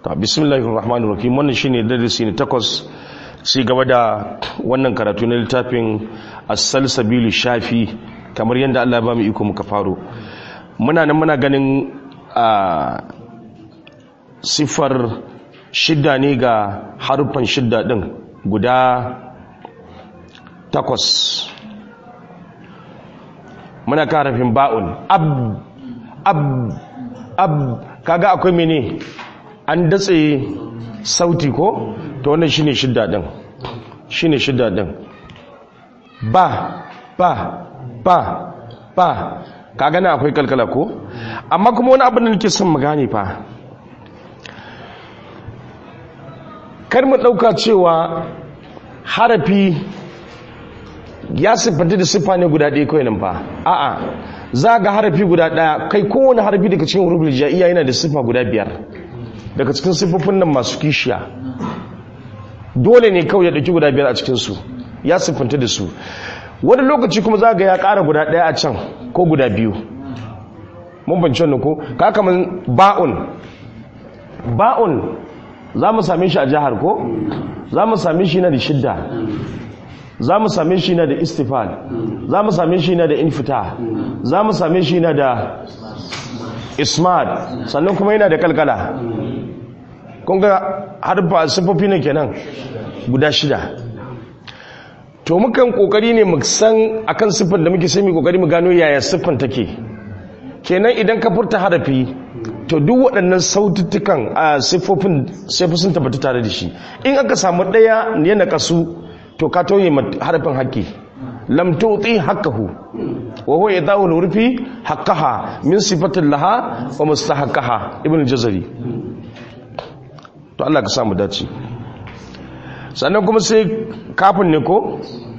ta bismillahir rahmanir rahim wannan shine darasi ne takwas ci gaba da wannan karatu na littafin as-salsabil shafi kamar yadda Allah ya ba mu iko muka faro muna nan muna ganin a sifar shidda ne ga harufan shidda din guda takwas muna karafin ba'un ab ab ab kaga akwai mene an datse sauti ko to wannan shine shidda din shine shidda din ba ba ba ba kaga na akwai kalkala ko amma kuma wani abin da nake son mu gane fa kar mu dauka cewa harafi ya siffanta da siffa ne guda ɗaya kawai nan fa a'a za ga harafi guda ɗaya kai kowane harafi daga cikin hurufin ja'iya yana da siffa guda biyar daga cikin siffofin nan masu kishiya dole ne kawai ya ɗauki guda biyar a cikinsu ya siffanta da su wani lokaci kuma za ga ya ƙara guda ɗaya a can ko guda biyu mun banci wannan ko ka kamar ba'un ba'un za mu same shi a jihar ko za mu same shi na da shidda za mu same shi na da istifal za mu same shi na da infita za mu same shi na da ismad sannan kuma yana da kalkala kun ga harfa siffofi ne kenan guda shida to mukan kokari ne mu san akan siffar da muke sai mu kokari mu gano yaya siffar take kenan idan ka furta harafi to duk waɗannan saututtukan a siffofin sai sun tabbata tare da shi in aka samu ɗaya ne na kasu to ka tauye harafin haƙƙi lam tuti haqqahu wa huwa yadawu al-urfi haqqaha min sifatin laha wa mustahaqqaha ibn jazari to Allah ka samu dace sannan kuma sai kafin ne ko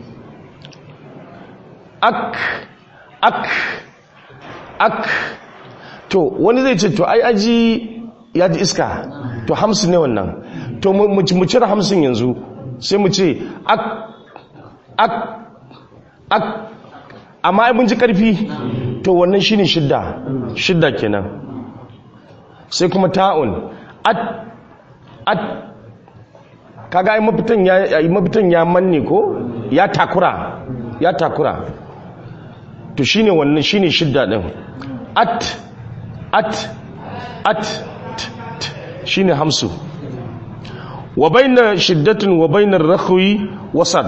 ak ak ak to wani zai ce to ai aji ya ji iska to hamsin ne wannan to mu cire hamsin yanzu sai mu ce ak ak ak amma ai mun ji karfi to wannan shine shidda shidda kenan sai kuma ta'un at at kaga ai mafitan ya ai mafitan ya manne ko ya takura ya takura to shine wannan shine shidda din at at at shine hamsu wa bayna shiddatin wa bayna rakhwi wasad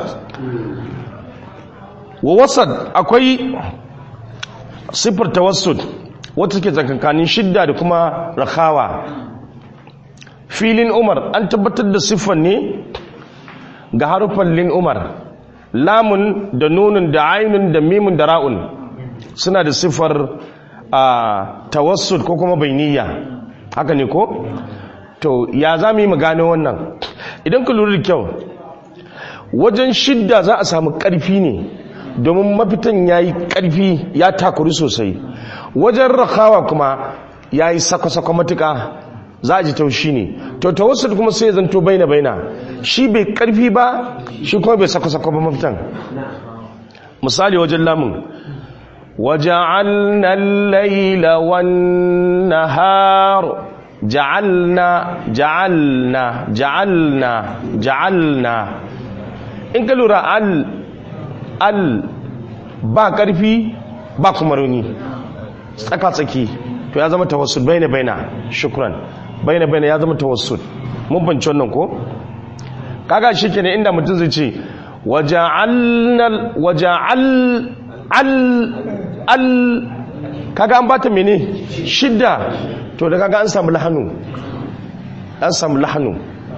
wa wasad akwai sifar tawassud wata take tsakankanin shidda da kuma rakhawa filin umar an tabbatar da siffar ne ga harufan lin umar lamun da nunun da ainun da mimun da ra'un suna da siffar tawassud ko kuma bainiya haka ne ko to ya za mu yi mu gano wannan idan ka lura da kyau wajen shidda za a samu ƙarfi ne domin mafitan ya yi ƙarfi ya takuri sosai wajen rakawa kuma ya yi sako-sako matuka za a ji taushi ne to tawassul kuma sai zanto baina baina shi bai ƙarfi ba shi kuma bai sako-sako ba mafitan misali wajen lamun وجعلنا الليل والنهار جعلنا جعلنا جعلنا جعلنا in ka lura al al ba karfi ba kuma rauni tsaka tsaki to ya zama tawassul baina baina shukran baina baina ya zama tawassul mun banci wannan ko kaga shikenan inda mutum zai ce waja'alna waja'al al al kaga an bata mene shidda to da kaga an samu lahanu an samu lahanu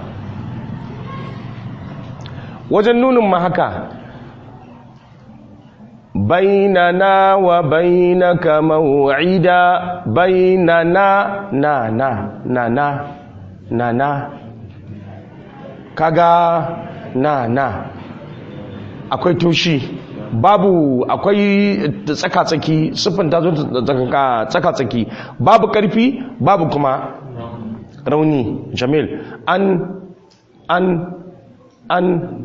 wajen nunin ma haka bainana wa bainaka maw'ida bainana na na na na na na kaga na na akwai toshi babu akwai tsaka-tsaki siffin ta zo tsaka-tsaki babu karfi babu kuma rauni jamil an an an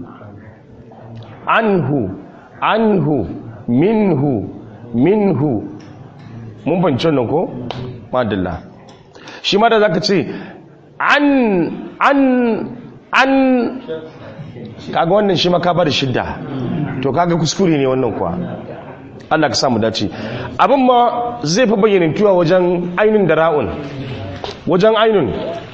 anhu anhu minhu minhu mun fahimci wannan ko madalla shi ma da zaka ce an an an kaga wannan shi maka bar shidda to kaga kuskure ne wannan kuwa Allah ka samu dace abin ma zai fi bayyana tuwa wajen ainun da ra'un wajen ainun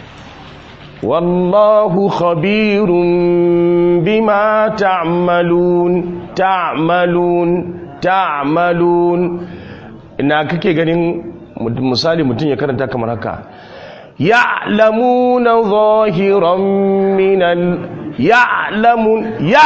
wallahu khabirun bima ta'malun ta'malun ta'malun ina kake ganin misali mutum ya karanta kamar haka ya'lamuna zahiran minal ya'lamun ya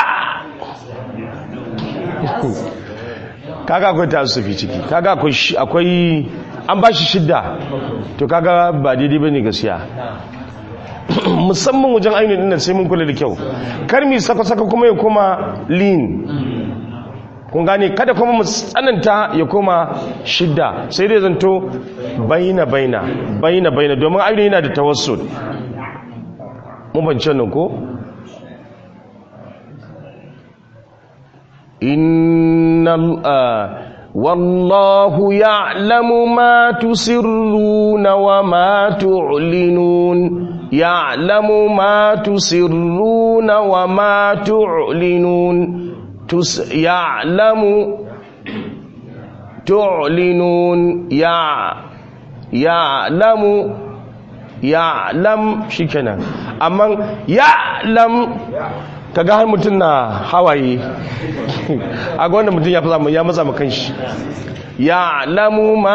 kaga akwai tasufi ciki kaga akwai an ba shi shidda to kaga ba daidai bane gaskiya musamman wajen ainihin dinnan sai mun kula da kyau kar mi saka-saka kuma ya koma lean kun gane kada kuma mu tsananta ya koma shidda sai dai zanto baina baina baina baina domin ainihin yana da tawassul mun bance nan ko innal والله يعلم ما تسرون وما تعلنون يعلم ما تسرون وما تعلنون تس يعلم تعلنون يع يعلم يعلم شكنا أما يعلم kaga har mutum na hawaye a ga wanda mutum ya fi ya matsa makan shi ya lamu ma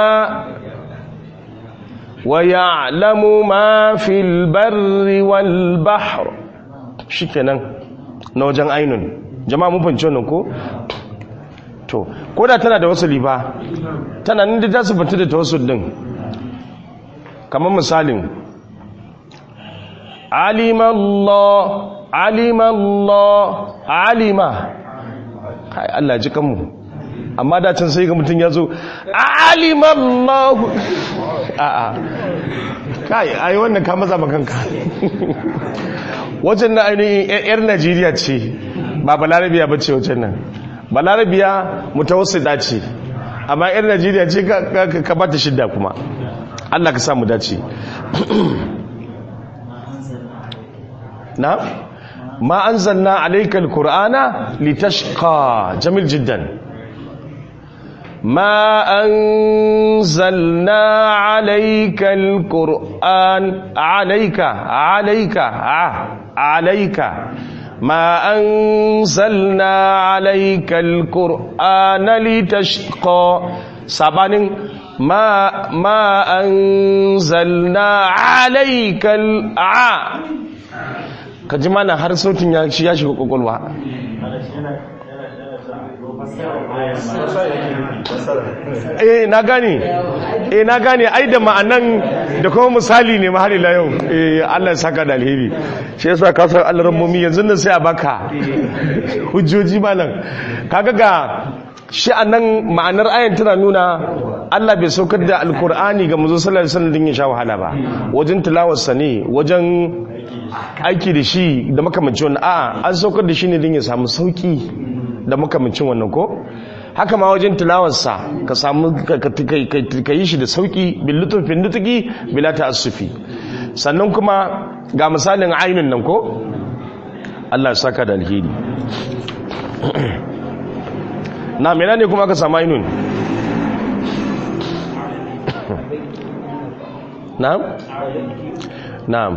wa ya lamu ma fil barri wal bahr shikenan na wajen ainun jama'a mun fahimci wannan ko to ko da tana da wasuli ba tana nan da ta sifanta da tawassul din kamar misalin alima Allah alima Allah alima kai Allah ji kanmu amma da can sai ga mutum ya zo alima Allah a'a kai ai wannan ka maza makanka wajen na ainihin yar Najeriya ce ba balarabiya ba ce wajen nan balarabiya mutawassida ce amma yar Najeriya ce ka bata shidda kuma Allah ka samu dace na ما أنزلنا عليك القرآن لتشقى جميل جدا ما أنزلنا عليك القرآن عليك عليك عليك ما أنزلنا عليك القرآن لتشقى سبحان ما ما أنزلنا عليك الع ka ji mana har sautin ya shi ya shiga kwakwalwa eh na gane eh na gane ai da ma'anan da kuma misali ne ma har ila yau eh Allah ya saka da alheri shi yasa ka san Allah rammomi yanzu nan sai a baka hujjoji malam kaga ga shi anan ma'anar ayan tana nuna Allah bai saukar da alkur'ani ga manzo sallallahu alaihi wasallam din ya sha wahala ba wajen tilawarsa ne wajen aiki da shi da makamancin wannan a'a an saukar da shi ne din ya samu sauki da makamancin wannan ko haka ma wajen tilawarsa ka samu ka yi shi da sauki bil lutufin nutuki bila ta'assufi sannan kuma ga misalin ainun nan ko Allah ya saka da alheri na mena ne kuma aka samu ainun na'am na'am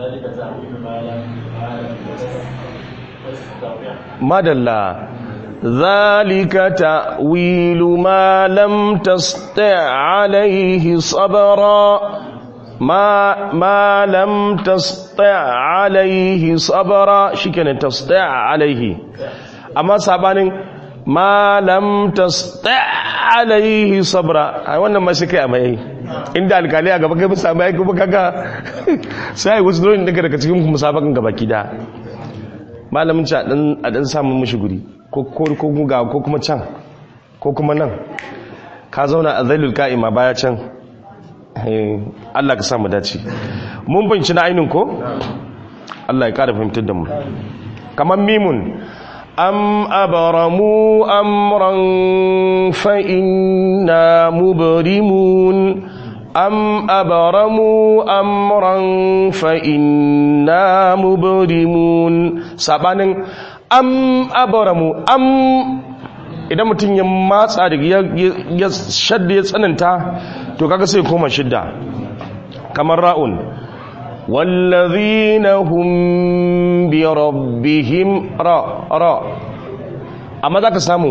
madalla ذلك تأويل ما لم تستع عليه صبرا ما ما لم تستع عليه صبرا شكنا تستع عليه أما سابانين ma lam tasta alaihi sabra ai wannan ma shi kai amai inda alkali a gaba kai musa mai kuma kaga sai wasu dole daga daga cikin musabakan gaba kida malamin ci a dan a dan samu mishi guri ko ko ko ga ko kuma can ko kuma nan ka zauna a zailul ka'ima baya can Allah ka samu dace mun binci na ainin ko Allah ya kara fahimtar da mu kamar mimun أم أبرموا أمرا فإنا مبرمون am abaramu amran fa inna mubrimun sabanin am abaramu am idan mutum ya matsa da ya shadda ya tsananta to kaga sai koma shidda kamar ra'un wallazina hum bi rabbihim ra ra amma zaka samu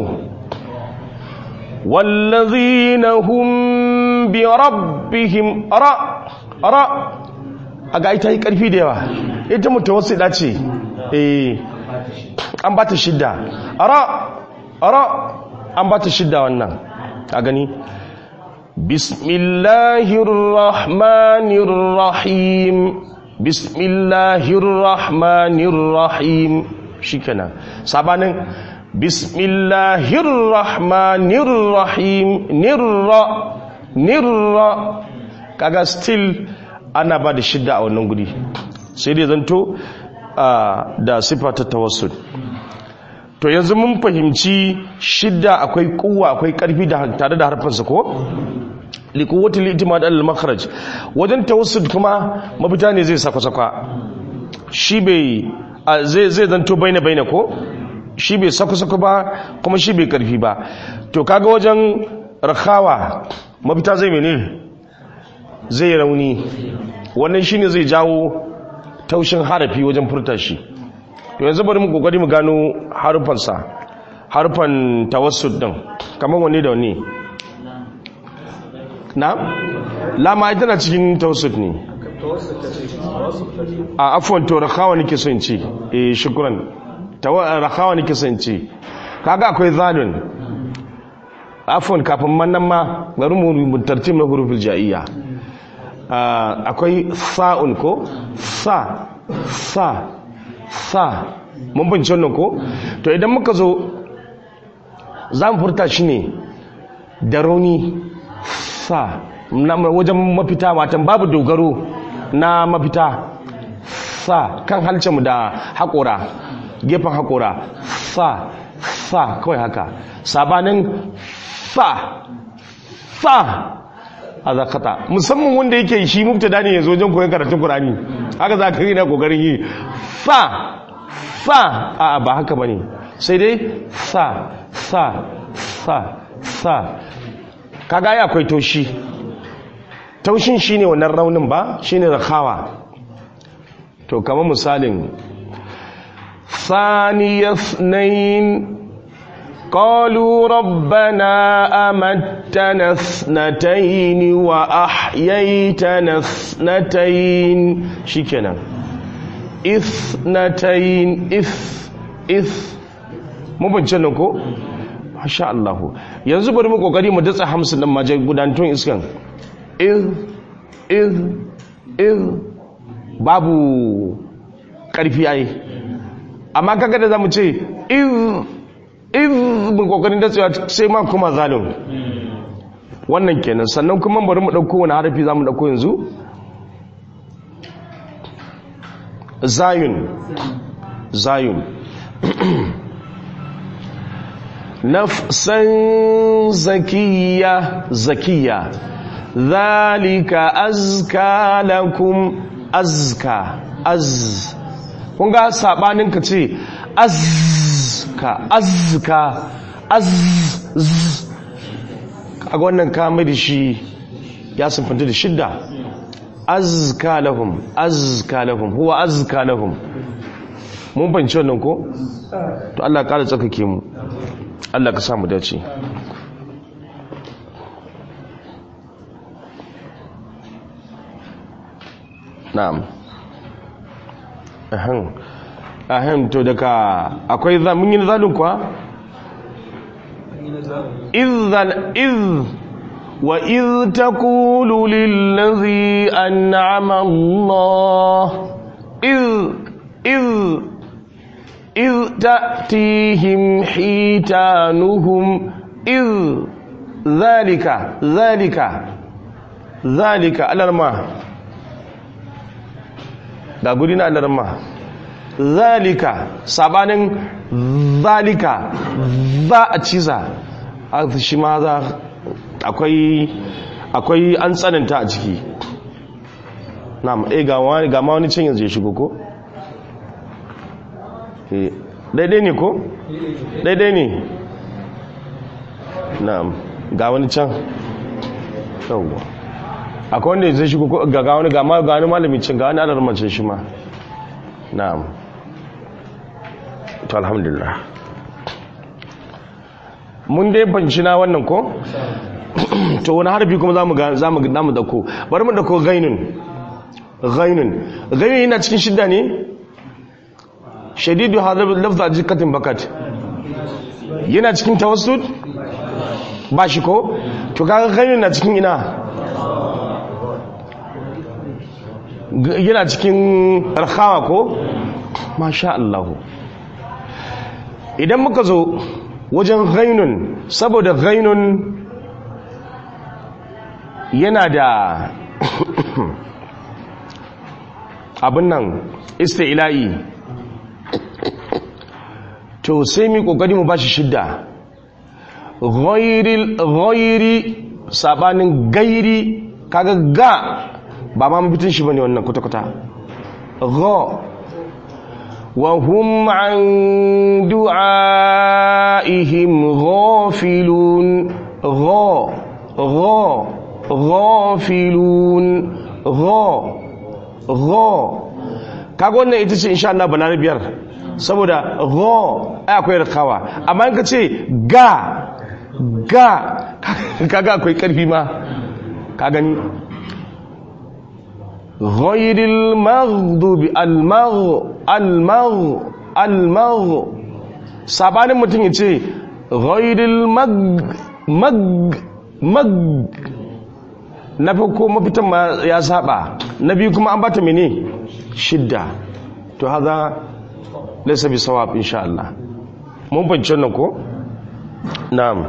wallazina hum bi rabbihim ra ra aga ita yi karfi da yawa ita mutawassida ce eh an bata shidda ra ra an bata shidda wannan a gani bismillahir rahmanir rahim bismillahir rahmanir rahim shikenan sabanin bismillahir rahmanir rahim nirra nirra kaga still ana ba da shidda a wannan guri sai dai zanto da sifa ta tawassul to yanzu mun fahimci shidda akwai kuwa akwai karfi da tare da harfansa ko likuwati litimad al-makhraj wajen tawassul kuma mafita ne zai saka saka shi bai zai zai zanto baina baina ko shi bai saka saka ba kuma shi bai karfi ba to kaga wajen rakhawa mafita zai mene zai rauni wannan shine zai jawo taushin harafi wajen furta shi to yanzu bari mu kokari mu gano harufansa harufan tawassul din kamar wanne da wanne na lama ita na cikin tawassul ne a afwan to rakawa nake so in ce eh shukran rakawa nake so in ce kaga akwai zalun afwan kafin mannan ma bari mu tartib na huruful ja'iyya akwai sa'un ko sa sa sa mun bince wannan ko to idan muka zo za mu furta shi ne da rauni sa wajen mafita matan babu dogaro na mafita sa kan halcinmu da haƙora gefen haƙora sa sa kawai haka sabanin sa sa a zakata musamman wanda yake shi mubtada ne yanzu wajen koyon karatun Qur'ani haka za ka yi na kokarin yi fa fa a ba haka bane sai dai sa sa sa sa kaga ya akwai taushi taushin shine wannan raunin ba shine rakawa to kamar misalin thaniyasnain قالوا ربنا أمتنا اثنتين وأحييتنا اثنتين شكنا اثنتين اث اث mu bance nan ko masha Allah yanzu bari mu kokari mu datsa hamsin nan maje gudantun iskan iz iz iz babu karfi ai amma kaga da zamu ce iz iz mun kokarin da tsaye sai ma kuma zalim wannan kenan sannan kuma bari mu dauko wani harafi zamu dauko yanzu zayun zayun nafsan zakiya zakiya zalika azka lakum azka az kun ga sabanin ka ce azka azka az kaga wannan ka mai da shi ya sunfanta da shidda azka lahum azka lahum huwa azka lahum mun fahimci wannan ko to Allah ya kara tsakake mu Allah ka samu dace na'am ahan ahan to daga akwai mun yi zalun kuwa izal iz wa iz taqulu lillazi an'ama Allah iz iz iz ta'tihim hitanuhum iz zalika zalika zalika alarma ga guri na alarma zalika sabanin zalika za a ciza a shi ma za akwai akwai an tsananta a ciki na'am eh ga wani ga ma wani can yanzu ya shigo ko eh daidai ne ko daidai ne na'am ga wani can yawwa akwai wanda zai shigo ko ga wani ga ma ga wani malami can ga wani adar mace shi ma na'am to alhamdulillah mun dai banci na wannan ko to wani harfi kuma zamu ga zamu ga namu dako bari mu dako ghainun ghainun ghainun yana cikin shidda ne shadidu hadha lafza jikatin bakat yana cikin tawassud ba shi ko to kaga ghainun na cikin ina yana cikin rahawa ko masha Allah idan muka zo wajen ghainun saboda ghainun yana da abin nan isti'la'i to sai mi kokari mu bashi shidda ghairil ghairi sabanin gairi kaga ga ba ma mafitin shi bane wannan kwata-kwata gha wa hum an du'aihim ghafilun gha gha ghafilun gha gha kaga wannan ita ce insha Allah balarabiyar saboda gha ai akwai rakawa amma in ka ce ga ga kaga akwai karfi ma ka gani غير المغضوب المغ المغ المغ sabanin mutum ya ce ghairil mag mag mag na farko mafitan ma ya saba na biyu kuma an bata mene shidda to haza laysa bi sawab insha Allah mun bance nan ko na'am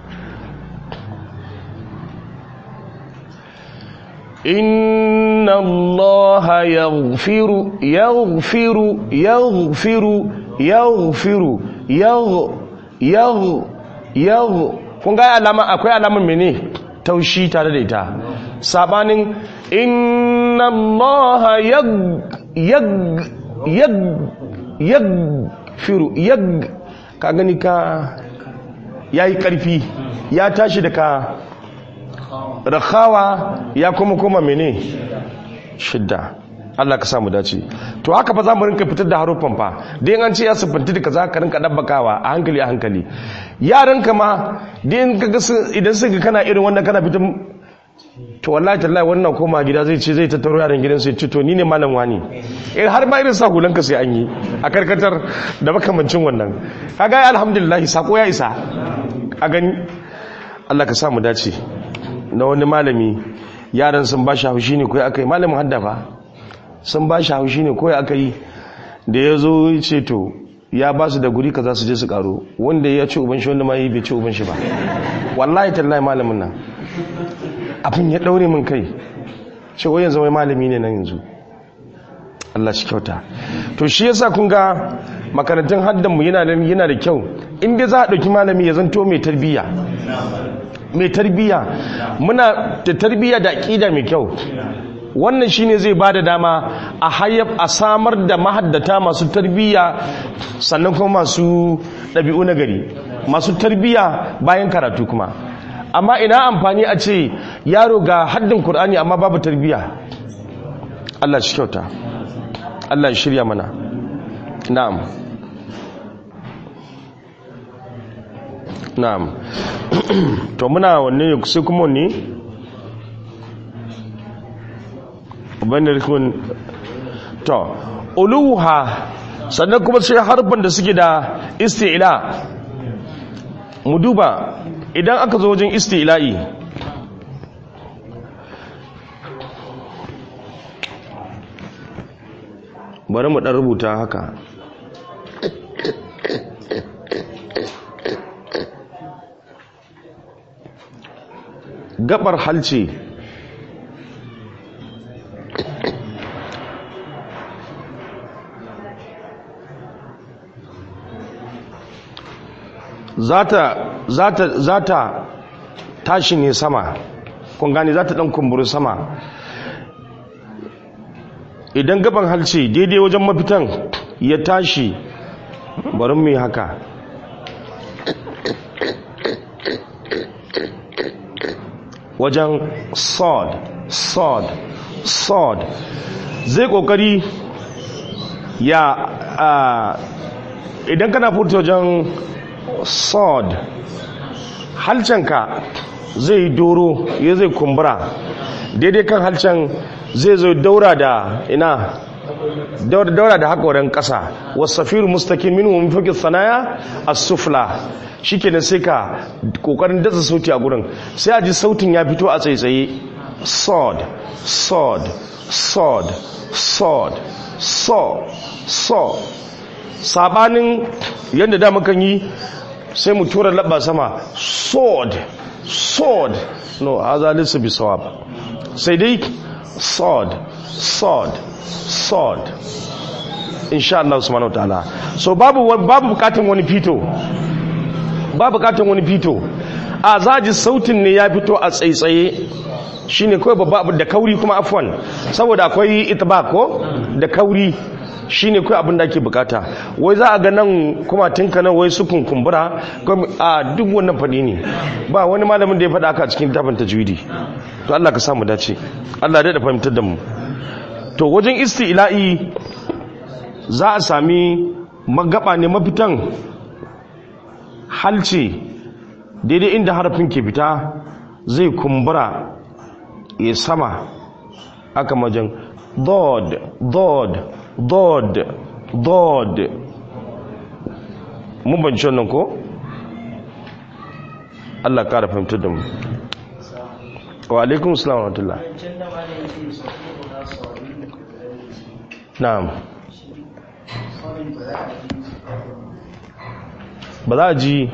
إن الله يغفر يغفر يغفر يغفر يغ يغ يغ kun ga alama akwai alaman mene taushi tare da ita sabanin inna allaha yag yag yag yag firu yag ka gani ka yayi karfi ya tashi daga rakhawa ya kuma kuma mene shidda Allah ka samu dace to haka fa zamu rinka fitar da haruffan fa dai an ce ya sifanti da kaza ka rinka dabbakawa a hankali a hankali yaran ka ma dai in kaga idan suka kana irin wannan kana fitar to wallahi tallahi wannan koma gida zai ce zai tattaro yaran gidan sai ce to ni ne malam wani eh har ma irin sa hulan ka sai an yi a karkatar da makamancin wannan kaga alhamdulillah sako ya isa a gani Allah ka samu dace na wani malami yaran sun ba shi haushi ne kawai aka yi malamin haddafa sun ba shi haushi ne kawai aka yi da ya zo ce to ya ba su da guri ka za su je su karo wanda ya ci uban shi wanda ma yi bai ci uban shi ba wallahi tallahi malamin nan abin ya daure min kai ce wai yanzu wai malami ne nan yanzu Allah shi kyauta to shi yasa kun ga makarantun haddan mu yana yana da kyau in dai za a dauki malami ya zanto mai tarbiyya mai tarbiyya muna da tarbiyya da aqida mai kyau wannan shine zai bada dama a hayyab a samar da mahaddata masu tarbiyya sannan kuma masu ɗabi'u na gari masu tarbiyya bayan karatu kuma amma ina amfani a ce yaro ga haddin Kur'ani amma babu tarbiyya Allah shi kyauta Allah shirya mana na'am na'am to muna wanne ne sai kuma wanne bane rikun to uluha sannan kuma sai harfan da suke da isti'la mu duba idan aka zo wajen isti'la'i bari mu dan rubuta haka gabar halce zata zata zata tashi ne sama kun gane za ta dan kumburi sama idan gaban halce daidai wajen mafitan ya tashi bari mu yi haka wajen sod sod sod zai kokari ya idan kana furta wajen sod halcenka zai doro ya zai kumbura daidai kan halcen zai zo daura da ina daura da haƙorin ƙasa wasafiru mustaƙin min wa mafi sanaya a sufla shi kenan sai ka ƙoƙarin datsa sauti a gurin sai a ji sautin ya fito a tsaitsaye sod sod sod sod so so sabanin yadda da mukan yi sai mu tura labba sama sword sword no haza lissa bi sawab sai dai sword sword sword insha Allah subhanahu wataala so babu babu bukatun wani fito babu bukatun wani fito a zaji sautin ne ya fito a tsaitsaye shine kawai babba abu da kauri kuma afwan saboda akwai itibaq ko da kauri shine kawai abin da ake bukata wai za a ga nan kuma tinka nan wai su kunkumbura a duk wannan fadi ne ba wani malamin da ya faɗa aka cikin tafin tajwidi to Allah ka samu dace Allah da fahimtar da mu to wajen isti'la'i za a sami magaba ne mafitan halce daidai inda harafin ke fita zai kumbura ya sama aka majan dod dod dod dod mun banci wannan ko Allah kara fahimtar da mu wa alaikun salam wa rahmatullah na'am ba za a ji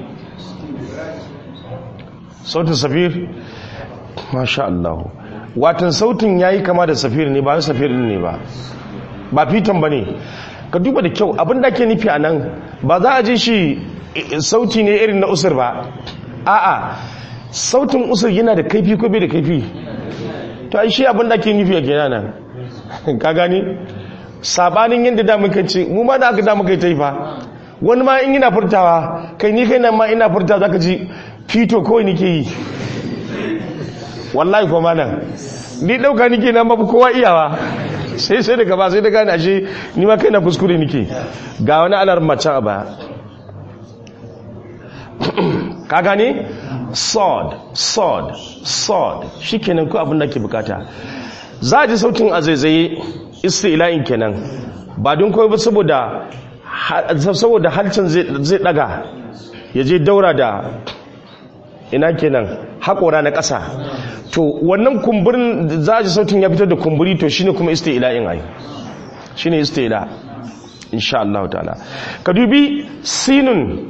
sautin safir masha Allah watan sautin yayi kama da safir ne ba safir ne ba ba fitan ba ne ka duba da kyau abin da ke nufi a nan ba za a ji shi sauti ne irin na usur ba a'a sautin usur yana da kaifi ko bai da kaifi to ai shi abin da ke nufi a gina nan ka gani sabanin yadda da muka ce mu ma da aka da muka yi ta yi fa wani ma in yana furtawa kai ni kai nan ma ina furta za ka ji fito kawai nike yi wallahi kuma nan ni ɗauka nike na mafi kowa iyawa sai sai daga ba sai da gane ashe ni ma kai na kuskure nike ga wani alar macen a baya ka gane sword sword sword shi kenan ko abin da ke bukata za a ji sautin a zaizaye ila'in kenan ba don kawai ba saboda saboda halcin zai daga ya je daura da ina kenan haƙora na ƙasa to wannan kumburin za a ji sautin ya fitar da kumburi to shine kuma ila'in ai shine ila insha Allah ta'ala ka dubi sinun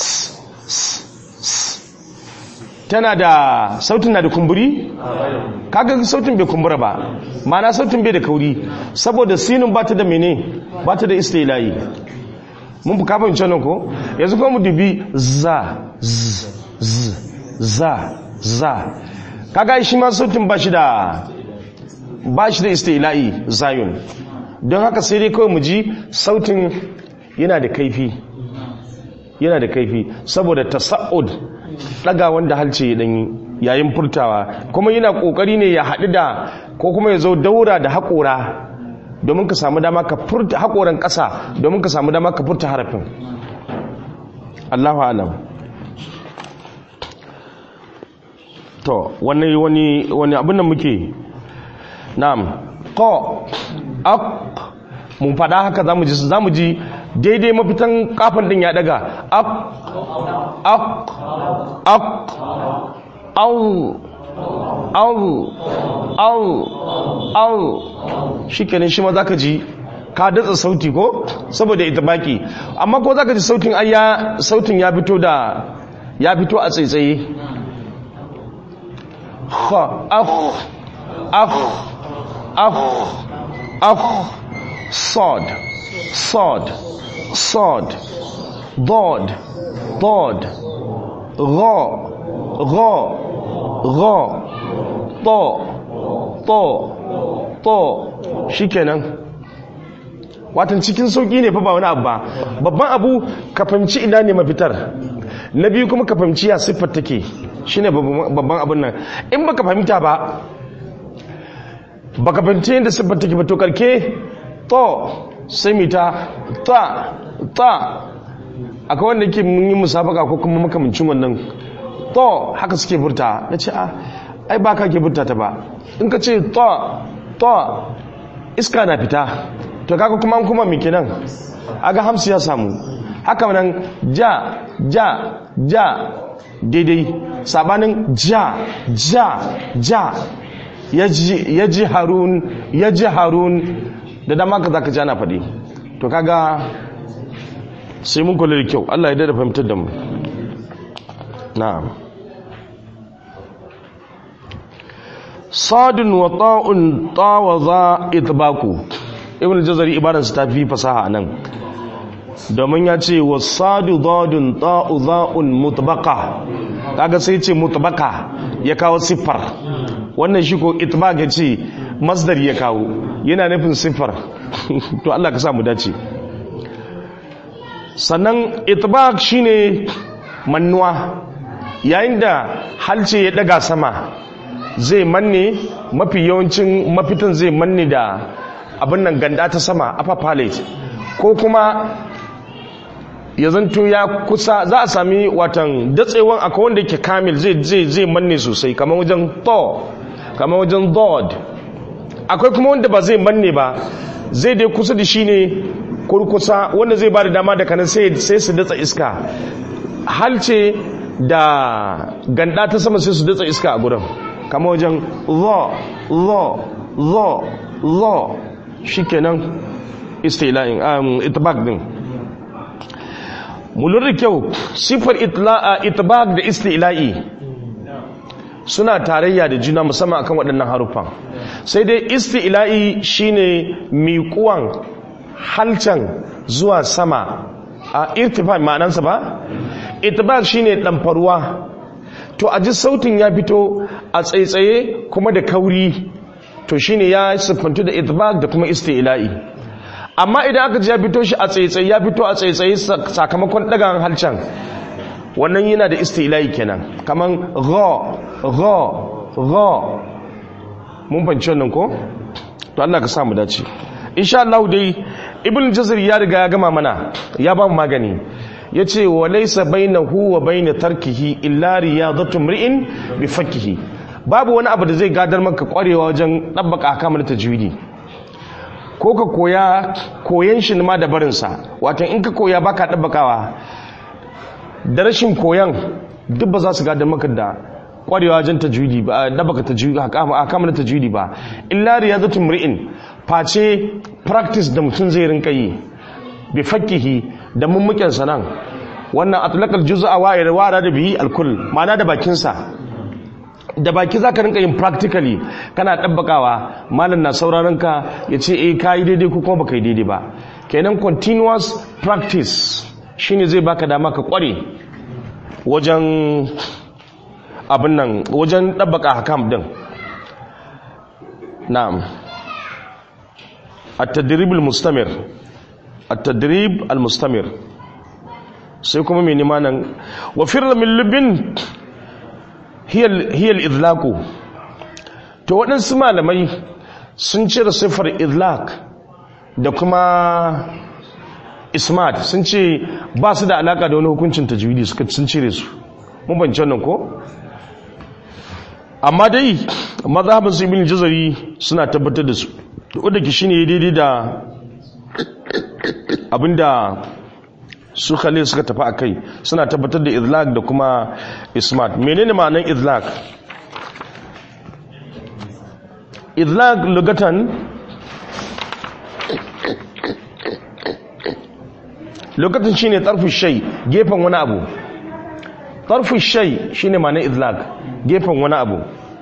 tana da sautin na da kumburi kaga sautin bai kumbura ba mana sautin bai da kauri saboda sinun ba ta da mene ba ta da istila'i mun buka fahimci nan ko yanzu kuma mu dubi za z z za za kaga shi ma sautin ba shi da ba shi da istila'i zayun don haka sai dai kawai mu ji sautin yana da kaifi yana da kaifi saboda tasa'ud daga wanda halce ya danyi yayin furtawa kuma yana kokari ne ya haɗu da ko kuma ya zo daura da haƙora domin ka samu dama ka furta haƙoran ƙasa domin ka samu dama ka furta harafin Allahu alam to wani wani wani abin da muke na'am qa aq mun faɗa haka zamu ji zamu ji daidai mafitan kafan din ya daga ak ak ak au au au au shikenan shi ma zaka ji ka datsa sauti ko saboda ita baki amma ko zaka ji sautin ayya sautin ya fito da ya fito a tsaitsaye kha akh akh akh akh صاد صاد صاد ضاد ضاد غا غا غا to to to shikenan watan cikin sauki ne fa ba wani abu ba babban abu ka fahimci ina ne mafitar na biyu kuma ka fahimci ya siffar take shine babban abun nan in baka fahimta ba baka fahimci yadda siffar take ba to karke to sai mi ta ta ta akwai wanda ke mun yi musabaka ko kuma makamancin wannan to haka suke furta na ce a ai ba ka ke furta ta ba in ka ce to to iska na fita to kaga kuma an kuma miki nan aga hamsu ya samu haka nan ja ja ja daidai sabanin ja ja ja ya ji harun ya ji harun da dama ka za ka ji ana faɗi to kaga sai mun kula da kyau Allah ya dada fahimtar da mu na'am sadun wa ta'un tawaza itbaku ibn jazari ibaransa ta fi fasaha nan domin ya ce wa sadu dadun ta'u za'un mutbaka kaga sai ce mutbaka ya kawo siffar wannan shi ko itbaq ya ce masdar ya kawo yana nufin siffar to Allah ka sa mu dace sannan itbaq shine mannuwa yayin da halce ya daga sama zai manne mafi yawancin mafitan zai manne da abin nan ganda ta sama upper palate ko kuma ya zanto ya kusa za a sami watan datsewan akwai wanda yake kamil zai zai zai manne sosai kamar wajen to kamar wajen dod akwai kuma wanda ba zai manne ba zai dai kusa da shi ne kurkusa wanda zai ba da dama da kanan sai su datsa iska halce da ganda ta sama sai su datsa iska a gurin kamar wajen zo zo zo zo shikenan istila'in um, itibak din mu lura kyau sifar itibak da istila'i suna tarayya da juna musamman akan waɗannan haruffan sai dai istila'i shine miƙuwan halcan zuwa sama a irtifa ma'anansa ba itibak shine ɗamfarwa to a ji sautin ya fito a tsaitsaye kuma da kauri to shine ya siffantu da itibak da kuma istila'i amma idan aka ji ya fito shi a tsaitsaye ya fito a tsaitsaye sakamakon ɗagan halcan wannan yana da istila'i kenan kaman gha gha gha mun fahimci wannan ko to Allah ka samu dace insha Allah dai ibn jazir ya riga ya gama mana ya ba mu magani yace wa laysa bainahu wa bain tarkihi illa riyadatu mri'in bi fakkihi babu wani abu da zai gadar maka kwarewa wajen dabbaka akamar tajwidi ko ka koya koyan shi ma da barin sa wato in ka koya baka dabbakawa da rashin koyan duk ba za su gadar maka da kwarewa wajen tajwidi ba dabbaka tajwidi akamar tajwidi ba illa riyadatu mri'in face practice da mutum zai rinka yi bi fakkihi da mummuken sanan wannan atlaqal juz'a wa irwara da bihi alkull ma'ana da bakin sa da baki zaka rinka yin practically kana dabbakawa malam na sauraron ka yace eh kai daidai ko kuma baka yi daidai ba kenan continuous practice shine zai baka dama ka kware wajen abin nan wajen dabbaka hakam din na'am التدريب المستمر التدريب المستمر sai kuma mai nimanan wa firla min lubin hiyar izlaku to waɗansu malamai sun cire siffar izlak da kuma ismat sun ce ba su da alaka da wani hukuncin tajwidi suka sun cire su mun bance wannan ko amma dai mazhabin su ibn jazari suna tabbatar da su wadda ki shine daidai da abinda su khalil suka tafi a kai suna tabbatar da izlaq da kuma ismat menene ma'anar izlaq izlaq lugatan lokacin shine tarfu shay gefen wani abu tarfu shay shine ma'anar izlaq gefen wani abu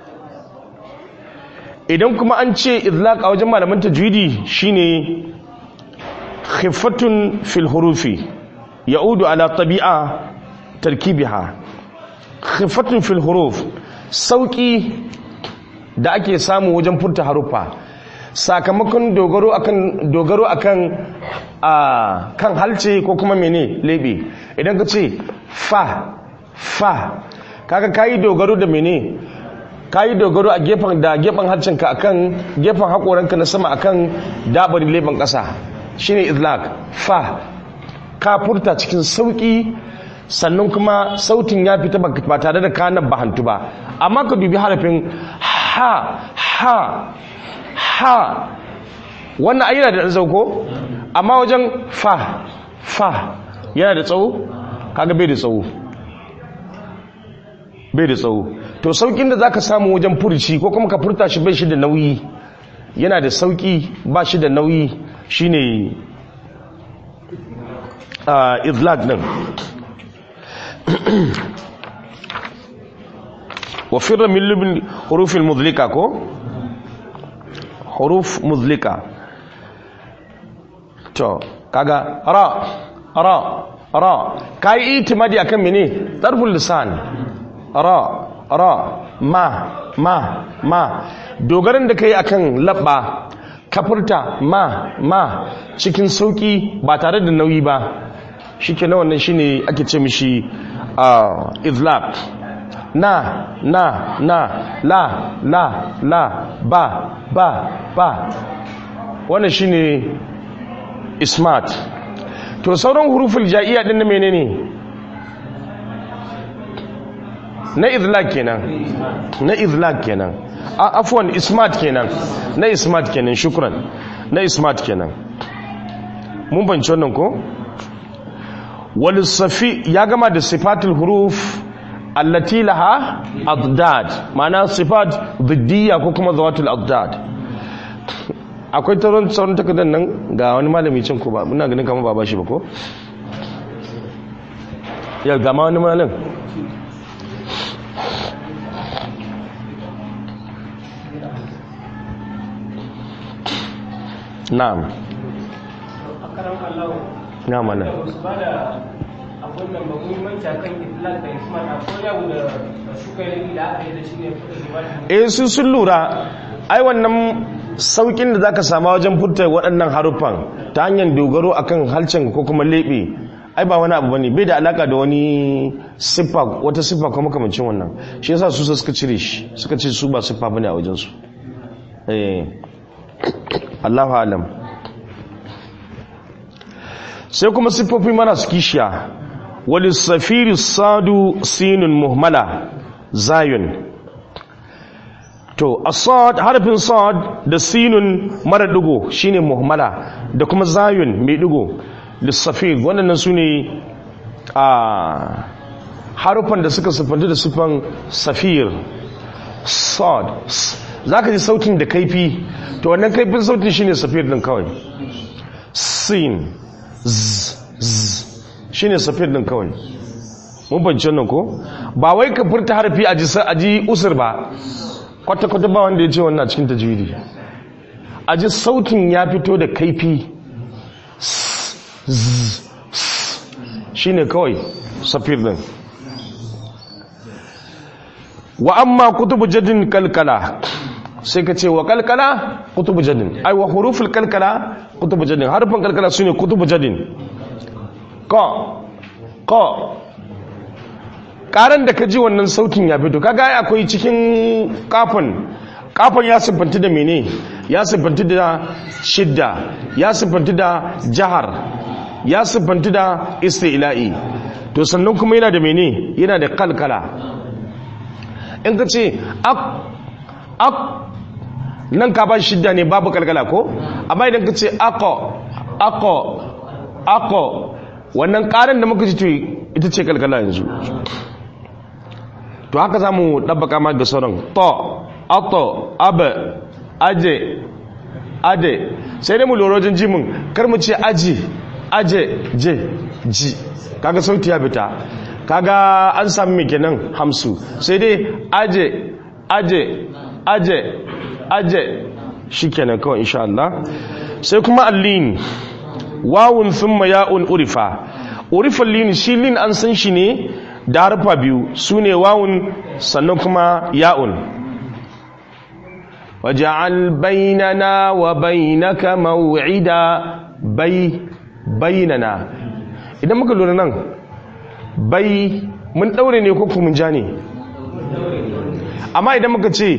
idan kuma an ce izlaq a wajen malaman tajwidi shine khifatun fil hurufi ya'udu ala tabi'a tarkibiha khifatun fil huruf sauki da ake samu wajen furta haruffa sakamakon dogaro akan dogaro akan a kan halce ko kuma mene lebe idan ka ce fa fa kaga kayi dogaro da mene kayi dogaro a gefen da gefen harcenka akan gefen hakoranka na sama akan dabarin leben kasa shine izlaq fa ka furta cikin sauki sannan kuma sautin ya fita ba tare da kanan bahantu ba amma ka dubi harafin ha ha ha wannan ayyana da zauko amma wajen fa fa yana da tsawo kaga bai da tsawo bai da tsawo to saukin da zaka samu wajen furci ko kuma ka furta shi bai shi da nauyi yana da sauki ba shi da nauyi shine uh, izlaq din wa firra min lubin hurufin muzlika ko huruf muzlika to kaga ra ra ra kai itimadi akan mene darful lisan ra ra ma ma ma dogaran da kai akan labba kafurta ma ma cikin sauki ba tare da nauyi ba shike na wannan shine ake ce mishi izlaq na na na la la la ba ba ba wannan shine ismat to sauran huruful ja'iya din na menene na izlaq kenan na izlaq kenan afwan ismat kenan na ismat kenan shukran na ismat kenan mun banci wannan ko wal safi ya gama da sifatul huruf allati laha adad ma'ana sifat dhiddiya ko kuma zawatul adad akwai taron sauran takardar nan ga wani malami cin ko ba muna ganin kamar ba ba shi ba ko ya gama wani malam na'am na mana abun nan ba muhimmanci akan itlaq da ismat akwai yawo da suka yi da aka yi da shi ne eh su sun lura ai wannan saukin da zaka sama wajen furta waɗannan haruffan ta hanyar dogaro akan halcin ko kuma lebe ai ba wani abu bane bai da alaka da wani siffa wata siffa kuma makamancin wannan shi yasa su suka cire shi suka ce su ba siffa bane a wajen su eh Allahu alam sai kuma siffofi marasu kishiya wali safiri sadu sinun muhmala zayun to asad harfin sad da sinun mara digo shine muhmala da kuma zayun mai digo lissafir waɗannan su ne a harufan da suka siffanta da siffan safir sad za ka ji sautin da kaifi to wannan kaifin sautin shine safir din kawai sin shi ne safir ɗin kawai mun banci nan ko ba wai ka furta harfi a ji usur ba kwata-kwata ba wanda ya ce wannan cikin tajwidi a ji sautin ya fito da kaifi shi ne kawai safir ɗin wa amma kutubu jadin kalkala sai ka ce wa kalkala kutubu jadin ai wa huruful kalkala kutubu jadin harfin kalkala su ne kutubu jadin ko ko karan da ka ji wannan sautin ya fito kaga ai akwai cikin kafin kafin ya siffanti da mene ya siffanti da shidda ya siffanti da jahar ya siffanti da isti'la'i to sannan kuma yana da mene yana da kalkala in ka ce ak ak nan ka ba shidda ne babu kalkala ko amma idan ka ce ako ako ako wannan karin da muka ji to ita ce kalkala yanzu to haka za mu ɗabbaka ma ga sauran to ato abe aje ade sai dai mu lura wajen jimin kar mu ce aji aje je ji kaga sauti ya fita kaga an sami mai kenan hamsu sai dai aje aje aje aje shi kenan kawai insha Allah sai kuma allin wawun thumma ya'un urifa urifan lin shi lin an san shi ne da harfa biyu su ne wawun sannan kuma ya'un waj'al bainana wa bainaka maw'ida bai bainana idan muka lura nan bai mun daure ne ko kuma mun ja ne amma idan muka ce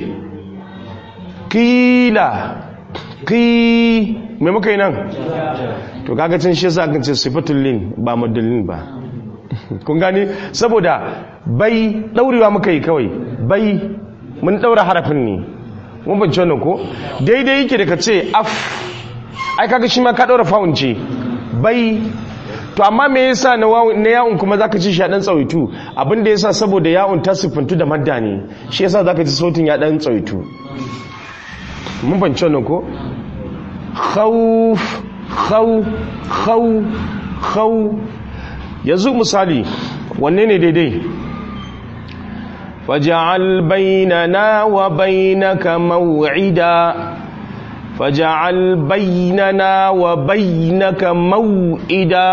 kila ki me muka yi nan to kaga can shi yasa kan ce sifatul lin ba madallin ba kun gane saboda bai daurewa muka yi kawai bai mun daura harafin ne mun bance wannan ko daidai yake da ka ce af ai kaga shi ma ka daura fa'un ce bai to amma me yasa na wawun na ya'un kuma zaka ci shi a dan tsawaitu abin da yasa saboda ya'un ta sifantu da madda ne shi yasa zaka ji sautin ya dan tsawaitu mun bance wannan ko khawf khaw khaw khaw yanzu misali wanne ne daidai faj'al bainana wa bainaka maw'ida faj'al bainana wa bainaka maw'ida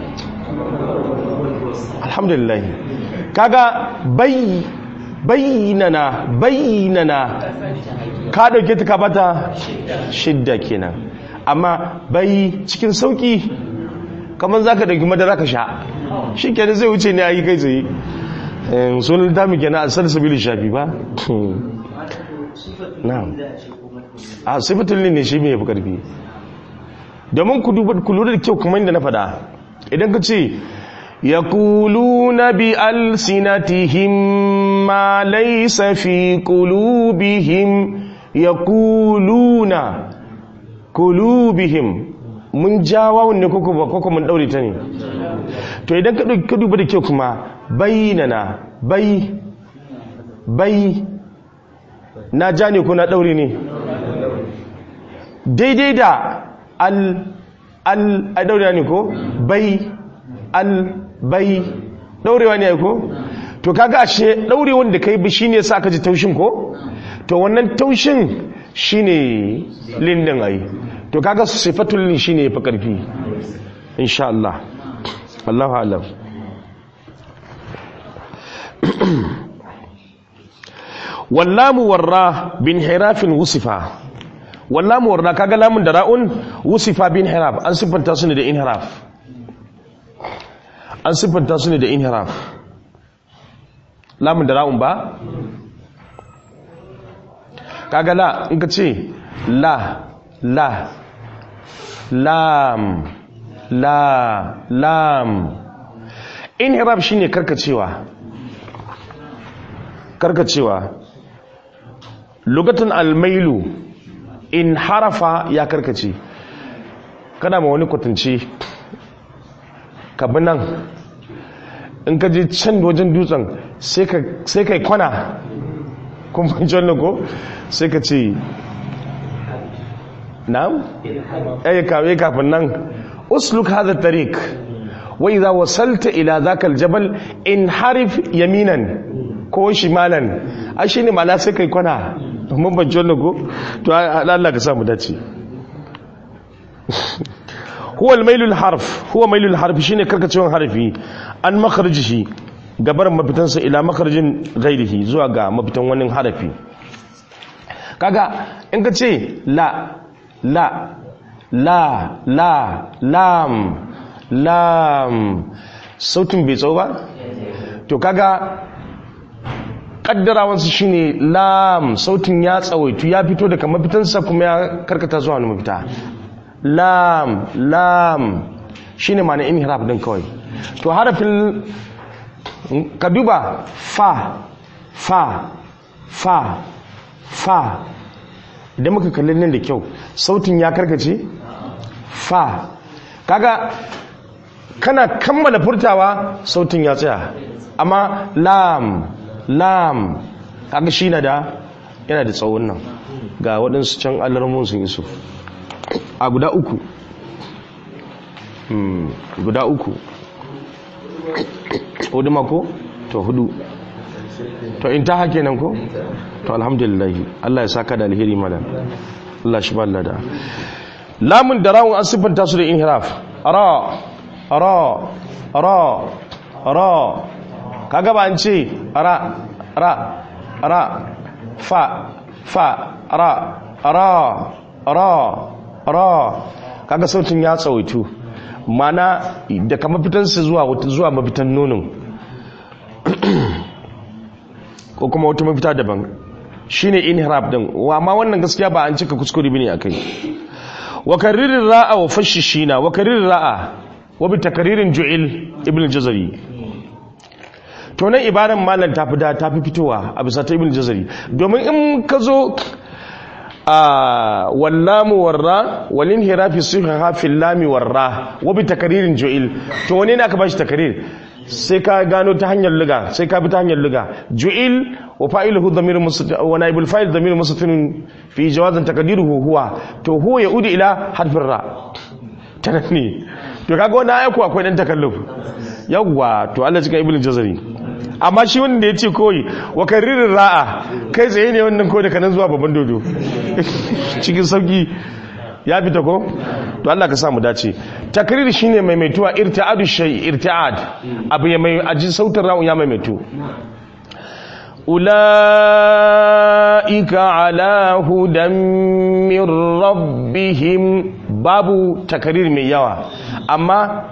alhamdulillah kaga bai bainana bainana ka dauke ta ka bata shidda kenan amma bai cikin sauki kamar za ka ɗauki madara ka sha shi kenan zai wuce ne a yi kai tsaye sunan dami kenan a salsabili shafi ba na a sifatun ne shi mai fi ƙarfi domin ku lura da kyau kuma inda na faɗa idan ka ce ya kulu na bi alsinatihim ma laisa fi kulubihim ya kuluna kulubihim mun jawa wanne koko ba koko mun daure ta ne to idan ka duba da kyau kuma bayyana bai bai na ja ne ko na daure ne daidai da al al a daure ne ko bai al bai daurewa ne ko to kaga ashe daure wanda kai bi shine sa ka ji taushin ko to wannan taushin shine lindin ai to kaga sifatul lin shine yafi karfi insha Allah Allahu a'lam wallamu warra bin hirafin wusifa wallamu warra kaga lamun da ra'un wusifa bin hiraf an siffanta su ne da inhiraf an siffanta su ne da inhiraf lamun da ra'un ba kaga la in ka ce la la lam la lam inhirab shine karkacewa karkacewa lugatan almailu in harafa ya karkace kana ma wani kwatanci ka bi nan in ka je can wajen dutsen sai ka kwana kun fahimci wannan ko sai ka ce na'am ay kawe kafin nan usluk hadha tariq wa idha wasalta ila dhaka aljabal inharif yaminan ko shimalan ai shine mala sai kai kwana mun ban wannan ko to Allah ka sa mu dace huwa almailul harf huwa mailul harf shine karkacewan harfi an makharijihi gabar mafitansa ila makharajin ghairihi zuwa ga mafitan wani harafi kaga in ka ce la la la la lam lam sautin bai tsawo ba to kaga kaddarawansu shine lam sautin ya tsawaitu ya fito daga mafitansa kuma ya karkata zuwa wani mafita lam lam shine ma'ana inhiraf din kawai to harafin ka duba fa fa fa fa idan muka kalli nan da kyau sautin ya karkace fa kaga kana kammala furtawa sautin ya tsaya amma lam lam kaga shi na da yana da tsawon nan ga waɗansu can alarmun sun iso a guda uku guda uku hudu mako to hudu to in ta hake nan ko to alhamdulillah Allah ya saka da alheri malam Allah shi balla da lamun da rawun an siffanta su da inhiraf ra ra ra ra kaga ba an ce ra ra ra fa fa ra ra ra ra kaga sautin ya tsawaitu mana da kama fitansa zuwa zuwa mafitan nonon ko kuma wata mafita daban shine inhirab din amma wannan gaskiya ba an cika kuskure bane akai wa karirin ra'a wa fashishina wa karirin ra'a wa bi takaririn ju'il ibn jazari to nan ibaran malam ta fi da ta fi fitowa a bisa ta ibn jazari domin in ka zo a wallamu warra walin hirafi suha fil lami warra wa bi takaririn ju'il to wane ne aka bashi takarir sai ka gano ta hanyar liga sai ka bi ta hanyar liga ju'il wa fa'iluhu dhamir mustatir wa naibul fa'il dhamir mustatir fi jawazin taqdiruhu huwa to huwa yaudu ila harfin ra tanani to kaga wannan ayatu akwai dan takalluf yawwa to Allah cikin ibnu jazari amma shi wanda ya ce koyi wa karirin ra'a kai tsaye ne wannan ko da kanan zuwa babban dodo cikin sauki ya fita ko to Allah ka samu dace takrir shine maimaituwa irti'adu shay irti'ad abu ya mai aji sautin ra'un ya maimaitu ulaika ala hudan min rabbihim babu takrir mai yawa amma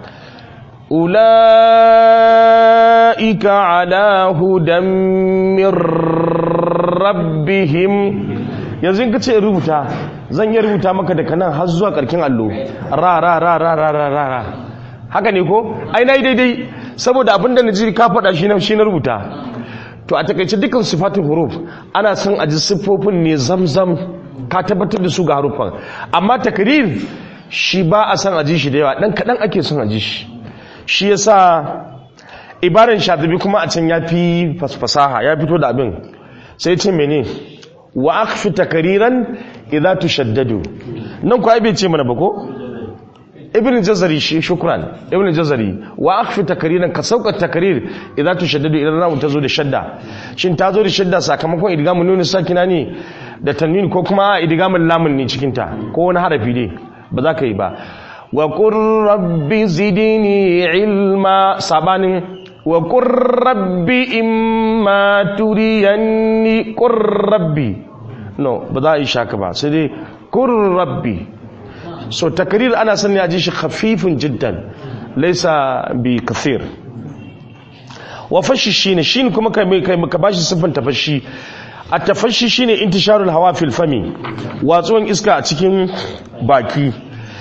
ulaika ala hudan min rabbihim yanzu in ka ce rubuta zan yi rubuta maka daga nan har zuwa karkin allo ra ra ra ra ra ra ra ra haka ne ko ai na yi daidai saboda abinda na ji ka faɗa shi na shi na rubuta to a takaice dukkan sifatin huruf ana son a ji siffofin ne zamzam ka tabbatar da su ga harufan amma takrir shi ba a son a ji shi da yawa dan kaɗan ake son a ji shi shi yasa ibaran shatibi kuma a can ya fi fasaha ya fito da abin sai ce mene wa akfi takariran idza tushaddadu nan ko ai bai ce mana ba ko ibn jazari shi shukran ibn jazari wa akfi takariran ka sauka takarir idza tushaddadu idan ramu tazo da shadda shin tazo da shadda sakamakon idgamun nuni sakina ne da tanwin ko kuma idgamun lamun ne cikin ta ko wani harafi ne ba za ka yi ba wa qur rabbi zidni ilma sabanin wa qur rabbi imma turiyanni qur rabbi no ba za a yi shaka ba sai dai qur rabbi so takrir ana sani a ji shi khafifun jiddan laysa bi kathir wa fashi shine shine kuma kai kai ka bashi sifan tafashi a tafashi shine intisharul hawa fil fami watsuwan iska a cikin baki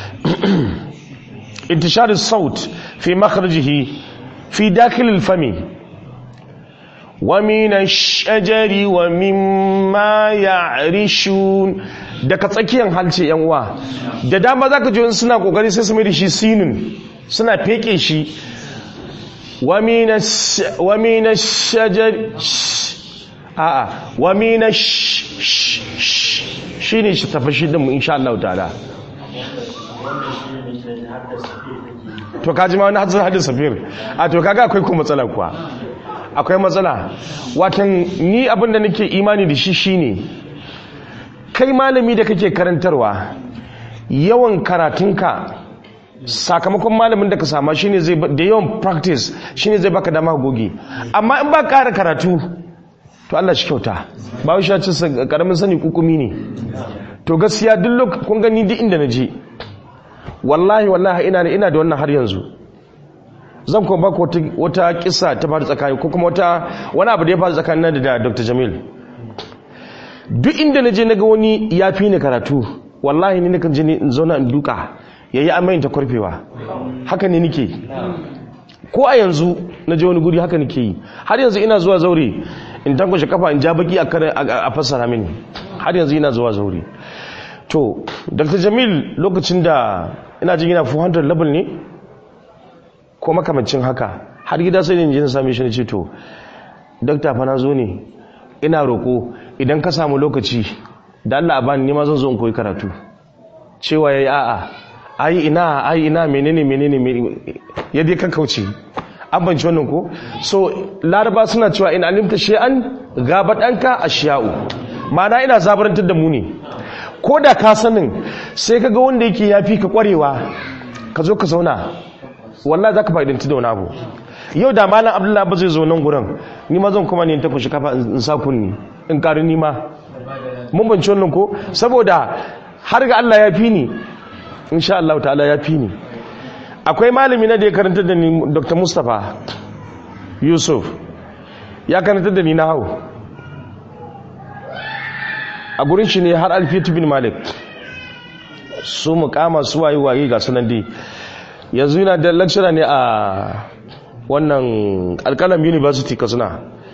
intisharul saut fi makhrajihi fi dakhilil fami wa min ash-shajari wa mimma ya'rishun daga tsakiyar halce yan uwa da dama zaka ji suna kokari sai su mai da shi sinin suna feke shi wa min wa min ash-shajari a'a wa min shine shi tafashi din mu insha Allah ta'ala to kaji ma wani hadisa hadin safir a to kaga akwai kuma matsala kuwa akwai matsala watan ni abinda nake imani da shi shine kai malami da kake karantarwa yawan karatunka sakamakon malamin da ka sama shine zai da yawan practice shine zai baka dama goge amma in ba ƙara karatu to Allah shi kyauta ba wai shi karamin sani kukumi ne to gaskiya duk lokacin kun gani duk inda na je wallahi wallahi ina ina da wannan har yanzu zan kuma baka wata wata kissa ta faru tsakani ko kuma wata wani abu da ya faru tsakanin da Dr. Jamil duk inda naje naga wani ya fi ni karatu wallahi ni nakan je ni in zauna in duka yayi amayin ta kurfewa haka ne nike ko a yanzu naje wani guri haka nike yi har yanzu ina zuwa zaure in tankwashe kafa in ja baki a fassara mini har yanzu ina zuwa zaure to dr jamil lokacin da ina jin yana 400 level ne ko makamancin haka har gida sai ne jin same shi ne ce to dokta fa na zo ne ina roko idan ka samu lokaci da Allah a bani nima zan zo in koyi karatu cewa yayi a'a ai ina ai ina menene menene ya dai kankauce an banci wannan ko so laraba suna cewa in alimta shay'an gabadanka ashiya'u ma'ana ina zabarantar da mu ne ko da ka sanin sai ka ga wanda yake ya fi ka kwarewa ka zo ka zauna wallah za ka fa'idanci da wani abu yau da malam abdullahi ba zai zo nan gurin ni ma zan kuma ne ta kushi kafa in sa kunni in ƙari nima mun bance wannan ko saboda har ga Allah ya fi ni insha Allah ta'ala ya fi ni akwai malami na da ya karanta da ni Dr. Mustapha Yusuf ya karanta da ni na hau a gurin shi ne har alfiyatu bin malik su mukama su waye waye ga sunan dai yanzu yana da lecturer ne a wannan alkalam university kasuna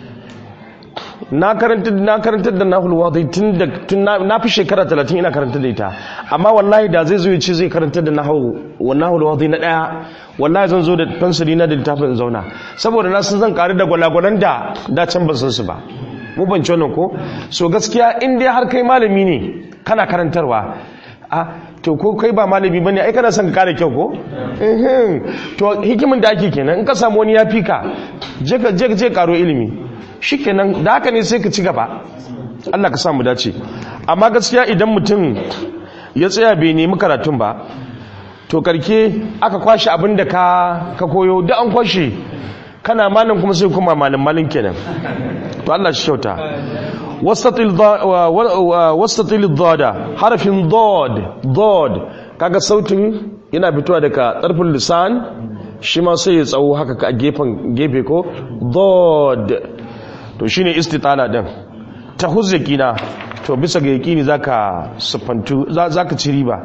na karanta na karanta da nahul wadi tun da tun na fi shekara 30 ina karanta da ita amma wallahi da zai zo ya ce zai karanta da nahul wa nahul wadi na daya wallahi zan zo da fansari na da littafin zauna saboda na san zan karu da gwalagwalan da da can ban san su ba mu ban ci wannan ko so gaskiya in dai har kai malami ne kana karantarwa a to ko kai ba malami bane ai kana son ka kare kyau ko eh to hikimin da ake kenan in ka samu wani ya fika je ka je je karo ilimi shikenan da haka ne sai ka ci gaba Allah ka samu dace amma gaskiya idan mutum ya tsaya bai nemi karatun ba to karke aka kwashi abin da ka ka koyo da an kwashe kana malam kuma sai kuma malam malin kenan to Allah shi kyauta wastatil wastatil dada harfin dad dad kaga sautin yana fitowa daga tsarfin lisan shi ma sai ya tsawo haka a gefen gefe ko dad to shine istitala din ta huzzakina to bisa ga yakini zaka sufantu zaka ci riba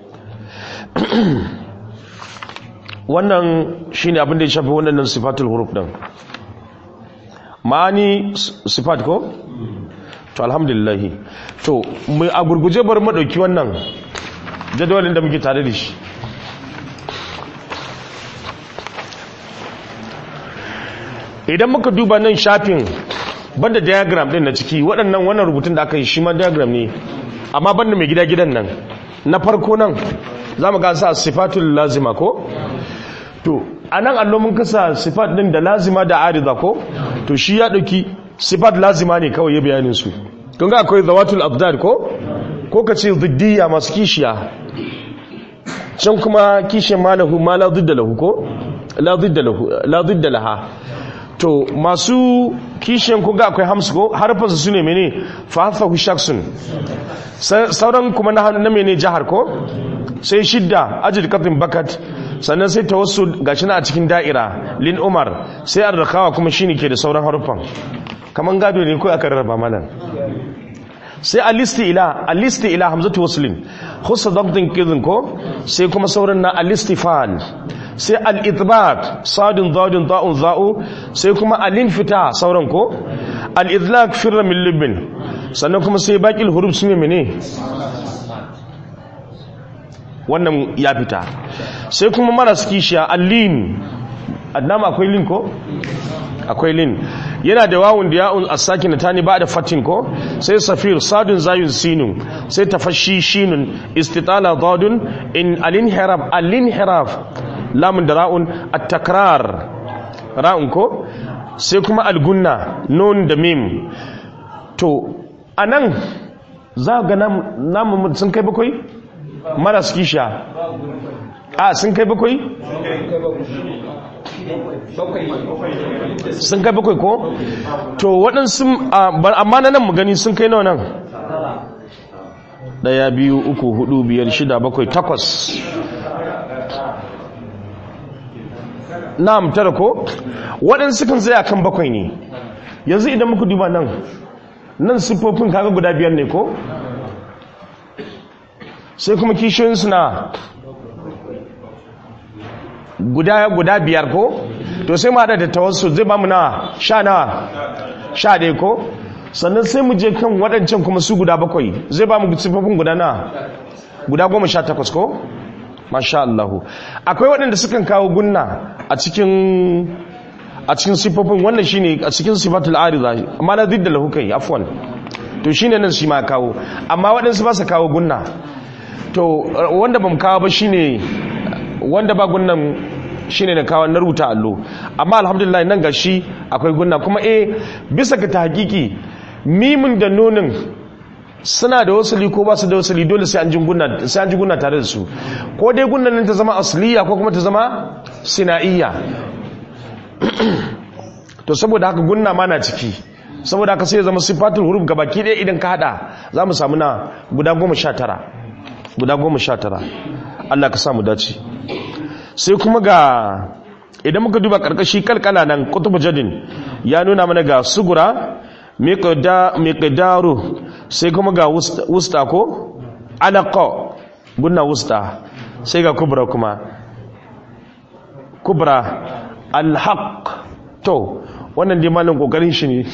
wannan shine abin da ya shafi wannan sifatul huruf din ma'ani sifat ko to alhamdulillah to mu a gurguje bar mu dauki wannan jadawalin da muke tare da shi idan muka duba nan shafin banda diagram din na ciki waɗannan wannan rubutun da aka yi shi ma diagram ne amma banda mai gida gidan nan na farko nan za mu gasa sifatul lazima ko to a nan allo mun kasa sifat din da lazima da arida ko to shi ya ɗauki sifat lazima ne kawai ya bayanin su kun ga akwai zawatul abdad ko ko ka ce ziddiya masu kishiya can kuma kishiyar malahu ma la zidda lahu ko la zidda laha to masu kishiyan ku ga akwai hamsu ko harfansu su ne mene fahafahu shaksun sauran kuma na na mene jihar ko sai shidda ajid katin bakat sannan sai tawassul gashi na a cikin da'ira lin umar sai arrakawa kuma shine ke da sauran harufan kaman gado ne ko aka rarraba mana sai alisti ila alisti ila hamzatu waslin khussa dabtin kidin ko sai kuma sauran na alistifal sai al-idbaq sadin dadin da'un za'u sai kuma al-infita sauran ko al-idlaq firra min libin sannan kuma sai baqil huruf sun mene wannan ya fita sai kuma maras kishiya al-lin annama akwai lin ko akwai lin yana da wawun da ya'un as-sakin tani ba da fatin ko sai safir sadun zayun sinun sai tafashi shinun istitala dadun in al-inhiraf al-inhiraf lamun da ra'un at-takrar ra'un ko sai kuma al-gunna nun da mim to anan za ga namu sun kai bakwai maras kisha a sun kai bakwai sun kai bakwai ko to waɗansu amma na nan mu gani sun kai nawa nan ɗaya biyu uku hudu biyar shida bakwai takwas na'am tara ko waɗansu kan zai kan bakwai ne yanzu idan muka duba nan nan siffofin kaga guda biyar ne ko sai kuma kishiyoyinsu na guda guda biyar ko to sai mu hada da tawassul zai ba mu na sha na sha ɗaya ko sannan sai mu je kan waɗancan kuma su guda bakwai zai ba mu siffofin guda na guda goma sha takwas ko masha Allahu akwai waɗanda sukan kawo gunna a cikin a cikin siffofin wannan shine a cikin sifatul arida amma na zidda lahu kai afwan to shine nan shi ma kawo amma waɗansu ba su kawo gunna to wanda bamu kawo ba shine wanda ba gunnan shine na kawo na rubuta allo amma alhamdulillah nan ga shi akwai gunna kuma eh bisa ga tahqiqi mimin da nonin suna da wasali ko ba su da wasali dole sai an ji gunna sai an ji gunna tare da su ko dai gunnan nan ta zama asliya ko kuma ta zama sinaiya to saboda haka gunna ma na ciki saboda haka sai ya zama sifatul huruf gabaki ɗaya idan ka hada za mu samu na guda goma sha tara guda goma sha tara Allah ka samu dace sai kuma ga idan muka duba karkashi kalkala nan kutubu jadin ya nuna mana ga sugura miqdaru sai kuma ga wusta ko alaqa gunna wusta sai ga kubra kuma kubra alhaq to wannan dai malin kokarin shi ne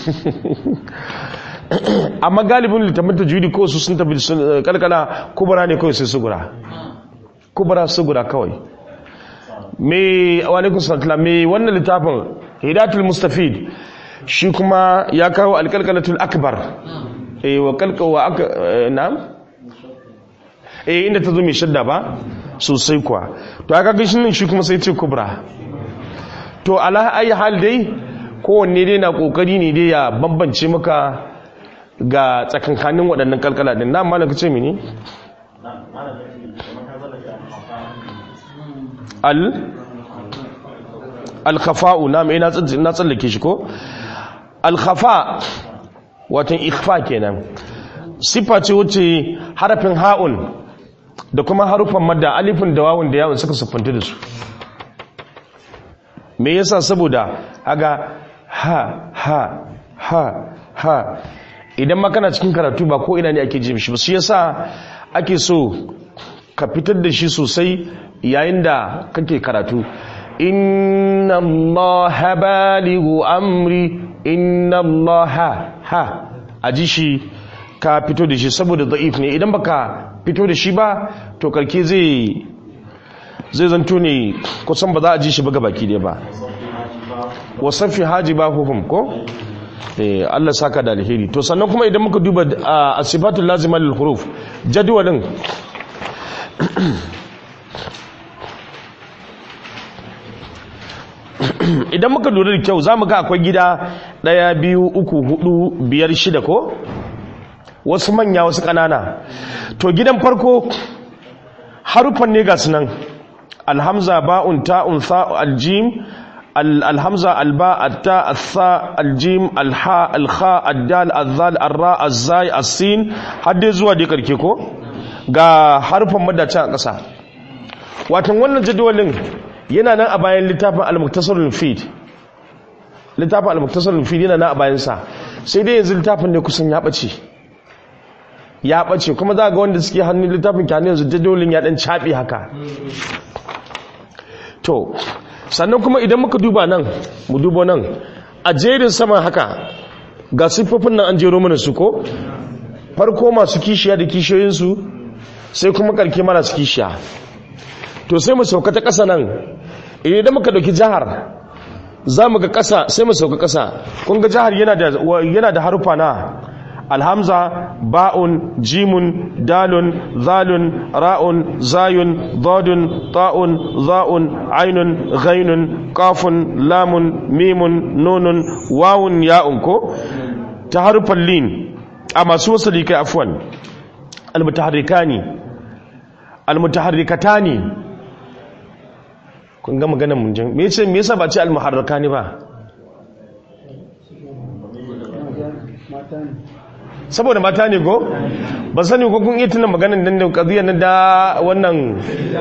amma galibin littafin tajwidi ko su sun tafi kalkala kubra ne kawai sai sugura kubra sugura kawai me alaikun sallallahu me wannan littafin hidatul mustafid shi kuma ya kawo alkalkalatul akbar eh wa kalkawa aka na'am eh inda ta zo mai shadda ba sosai kuwa to aka ga shi shi kuma sai ce kubra to ala ayi hal dai kowanne dai na kokari ne dai ya bambance maka ga tsakankanin waɗannan kalkala din na malaka ce mini al al-khafa'u na mai na tsallake shi ko al-khafa watan ikhfa kenan sifa ce wuce harafin ha'un da kuma harufan madda alifin da wawun da yawon suka siffanta da su me yasa saboda aga ha ha ha ha idan makana cikin karatu ba ko ina ne ake ji shi ba shi yasa ake so ka fitar da shi sosai yayin da kake karatu inna allaha balighu amri inna allaha ha aji shi ka fito da shi saboda da'if ne idan baka fito da shi ba to karke zai zai zanto ne kusan ba za a ji shi ba baki dai ba wasafi haji ba hukum ko eh Allah saka da alheri to sannan kuma idan muka duba asibatul lazima lil huruf jadwalin idan muka lura da kyau za mu ga akwai gida ɗaya biyu uku hudu biyar shida ko wasu manya wasu ƙanana to gidan farko harufan ne ga sunan alhamza ba'un ta'un tha'u aljim alhamza alba atta atha aljim alha alkha addal azzal arra azzai as-sin har dai zuwa dai karke ko ga harufan madace a ƙasa watan wannan jadawalin yana nan a bayan littafin al-muktasarul fid littafin al-muktasarul fid yana nan a bayan sa sai dai yanzu littafin ne kusan ya bace ya bace kuma za ga wanda suke hannun littafin kyanu yanzu jadawalin ya dan caɓe haka to sannan kuma idan muka duba nan mu duba nan a jerin sama haka ga siffofin nan an jero mana su ko farko masu kishiya da kishiyoyinsu sai kuma karke mara su kishiya to sai mu sauka ta ƙasa nan idan muka ɗauki jihar za mu ga ƙasa sai mu sauka ƙasa kun ga jihar yana da harufa na alhamza ba'un jimun dalun zalun ra'un zayun dadun ta'un za'un ainun ghainun kafun lamun mimun nunun wawun ya'un ko ta harufan lin a masu wasali kai afwan almutaharrikani almutaharrikatani kun ga maganar mun jin me yace me yasa ba ce almuharrakani ba saboda mata ne ko ba sani ko kun iya tuna maganar nan da kadiyar nan da wannan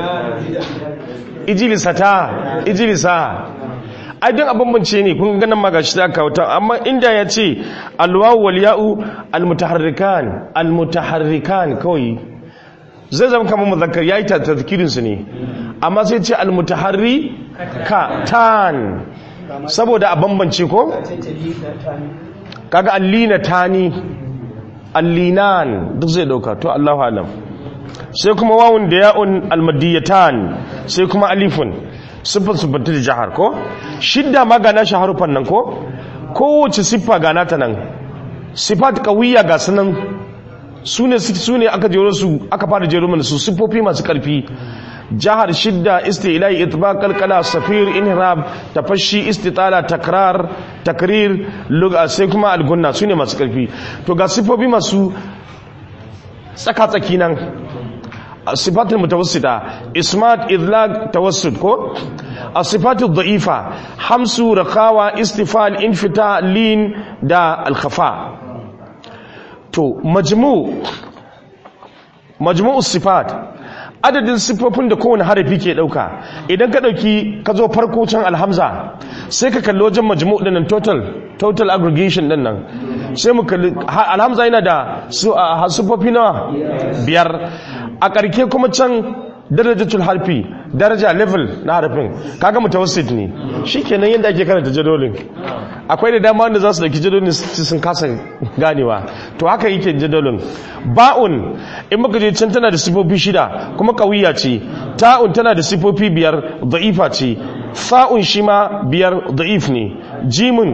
ijilisa ta ijilisa ai don abin bance ne kun ganin magashi ta kawata amma inda ya ce alwawu wal ya'u almutaharrikan almutaharrikan kawai zai zama kamar muzakkar yayi ta tazkirin su ne amma sai ce almutaharri ka tan saboda a bambance ko kaga allina tani allinan duk zai dauka to Allahu alam sai kuma wawun da ya'un almadiyatan sai kuma alifun siffar siffanta da jihar ko shidda ma gana shi harufan nan ko kowace siffa gana ta nan siffat kawiya ga sunan su ne su ne aka jero su aka fara jero mana su siffofi masu karfi jihar shidda istilai itbaq kalkala safir inhirab tafashi istitala takrar takrir lugha sai kuma algunna su ne masu karfi to ga siffofi masu tsaka tsaki nan sifatul mutawassita ismat idlaq tawassut ko as-sifatu dha'ifa hamsu rakawa istifal infita lin da al-khafa to majmu majmu'us sifat adadin siffofin da kowane harafi ke dauka idan ka dauki ka zo farko can alhamza sai ka kalli wajen majmu' din nan total total aggregation din nan sai mu kalli alhamza yana da siffofi nawa biyar a karke kuma can darajatul harfi daraja level na harafin kaga mutawassit ne shikenan yadda ake karanta jadolin akwai da dama wanda za su dauki jadolin sun kasa ganewa to haka yake jadolin ba'un in muka je can tana da sifofi shida kuma kawiya ce ta'un tana da sifofi biyar da'ifa ce fa'un shi ma biyar da'if ne jimun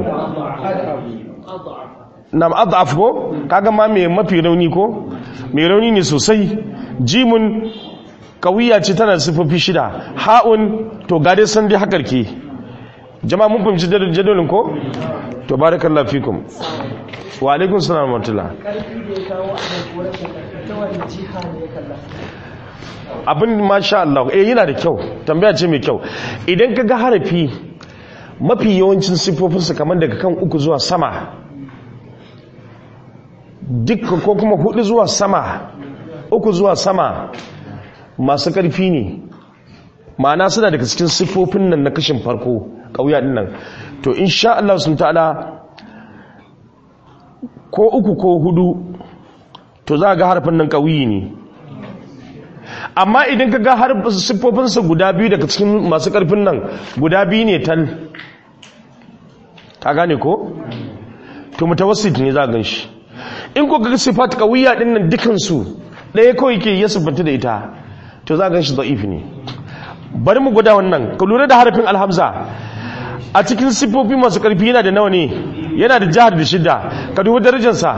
nam adaf ko kaga ma mai mafi rauni ko mai rauni ne sosai jimun kawiya ce tana da sifofi shida ha'un to gade san dai hakar ke jama'a mun fahimci jadolin ko to barakallahu fikum wa alaikum salam wa rahmatullah abin masha Allah eh yana da kyau tambaya ce mai kyau idan ka ga harafi mafi yawancin sifofinsa kamar daga kan uku zuwa sama duk ko kuma hudu zuwa sama uku zuwa sama masu ƙarfi ne ma'ana suna daga cikin siffofin nan na kashin farko ƙauya ɗin nan to insha Allah sun ta'ala ko uku ko hudu to za ga harfin nan ƙauyi ne amma idan ka ga siffofinsa guda biyu daga cikin masu ƙarfin nan guda biyu ne tal ka gane ko? to mutawassit ne za a gan shi in ko ga siffat ƙauya ɗin nan dukansu ɗaya kawai ke ya siffanta da ita to za a gan shi da'if ne bari mu guda wannan ka lura da harafin alhamza a cikin siffofi masu ƙarfi yana da nawa ne yana da jihar da shida ka dubi darajarsa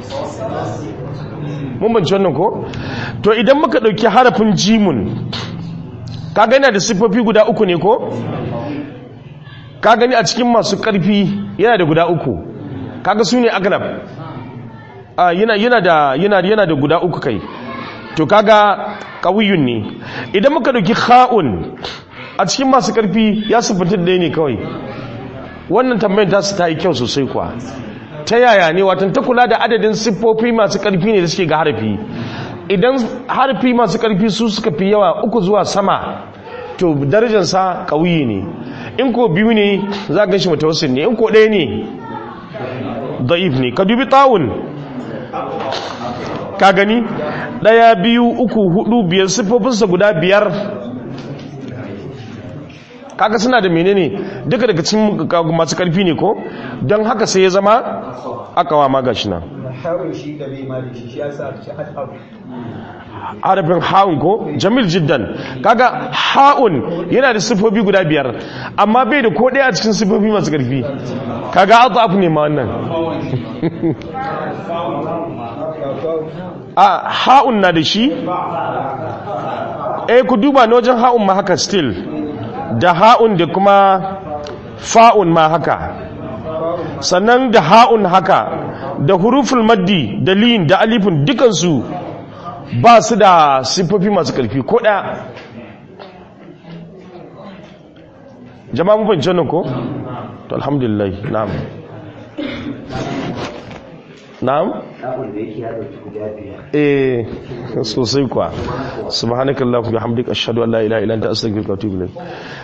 mun banci wannan ko to idan muka ɗauki harafin jimun ka gani da siffofi guda uku ne ko ka gani a cikin masu ƙarfi yana da guda uku kaga su ne aglab yana da yana da guda uku kai to kaga kawiyun ne idan muka dauki kha'un a cikin masu karfi ya sifanta da ne kawai wannan tambayar ta su ta yi kyau sosai kuwa ta yaya ne watan ta kula da adadin siffofi masu karfi ne da suke ga harfi idan harfi masu karfi su suka fi yawa uku zuwa sama to darajarsa kawiyi ne in ko biyu ne za ga shi mutawassil ne in ko ɗaya ne da'if ne ka dubi tawun ka gani ɗaya biyu uku hudu biyar siffofinsa guda biyar kaga suna da menene duka daga cikin masu karfi ne ko don haka sai ya zama akawa ma gashi nan harafin ha'un ko jamil jiddan kaga ha'un yana da siffofi guda biyar amma bai da ko ɗaya a cikin siffofi masu karfi kaga azaf ne ma wannan a ha'un na da shi eh ku duba na wajen ha'un ma haka still da ha'un da kuma fa'un ma haka sannan da ha'un haka da huruful maddi da lin da alifin dukansu ba su da siffofi masu ƙarfi ko ɗaya jama'a mun fahimci wannan ko? to alhamdulillah na'am na'am? eh sosai kuwa subhanakallahumma bihamdika ashhadu an la ilaha illa anta astaghfiruka wa atubu ilayk